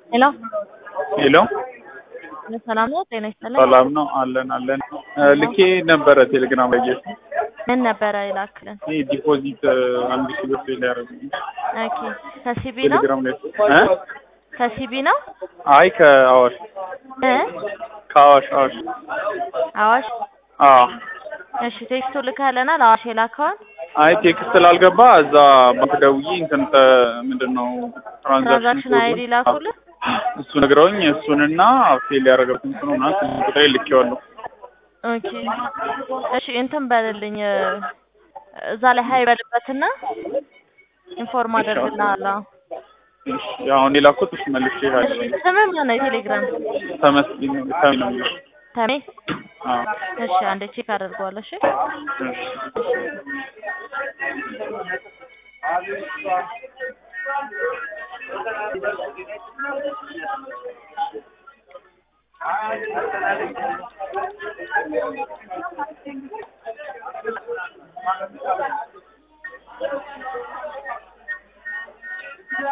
ሄሎ ሄሎ ሰላም ነው? ጤና ይስጥልኝ። ሰላም ነው አለን አለን ልኬ ነበረ ቴሌግራም ላይ ጌት ምን ነበረ ይላክልን? ይህ ዲፖዚት አንድ ሺህ ብር ፌል ያደረጉ ኦኬ ከሲቢ ነው ቴሌግራም ላይ እ ከሲቢ ነው አይ ከአዋሽ እ ከአዋሽ አዋሽ አዋሽ አዎ እሺ ቴክስቱ ልከህልናል አዋሽ የላከውን አይ ቴክስት ስላልገባ እዛ ባንክ ደውዬ እንትን ተ- ምንድን ነው ትራንዛክሽን አይዲ ኮዱን- ላኩልህ እሱ ነግረውኝ እሱንና ፌል ያደረገብትን ስኑ ና ቁጥሬ ልኬዋለሁ ኦኬ እሺ እንትን በልልኝ እ፣ እዛ ላይ ሀይ በልበትና ኢንፎርም አደርግልሃለሁ እሺ አሁን የላኩት እሱ መልሼ እሺ ስምህ ማን ነው የቴሌግራም ተመስገን ተሚ ነው የሚለው ተሜ አዎ እሺ አንዴ ቼክ አደርገዋለሁ እሺ እሺ